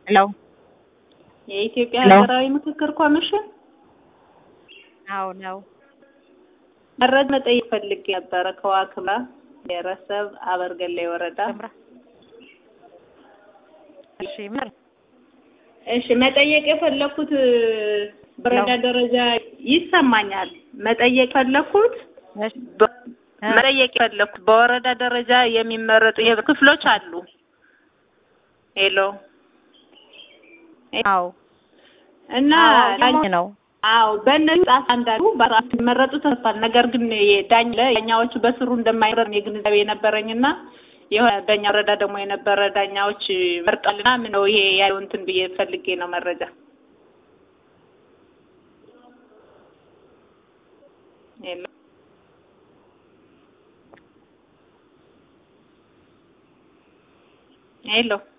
ሄሎ የኢትዮጵያ ሄሎ። ሀገራዊ ምክክር ኮሚሽን አዎ ነው። መረጃ መጠየቅ ፈልጌ ነበረ። ከዋክምራ ብሔረሰብ አበርገሌ ወረዳ። ክምራ እሺ ምን እሺ መጠየቅ የፈለኩት በወረዳ ደረጃ ይሰማኛል። መጠየቅ የፈለኩት እሺ በ- መጠየቅ የፈለኩት በወረዳ ደረጃ የሚመረጡ የህብረት ክፍሎች አሉ። ሄሎ አዎ እና አዎ ነው። አዎ በእነዚህ ጻፍ አንዳንዱ በራሱ ሲመረጡ ተስፋል። ነገር ግን የዳኝ ዳኛዎቹ በስሩ እንደማይረም የግንዛቤ የነበረኝና የሆነ በእኛ ወረዳ ደግሞ የነበረ ዳኛዎች መርጧልና ምን ነው ይሄ ያለው እንትን ብዬ ፈልጌ ነው መረጃ ሄሎ ሄሎ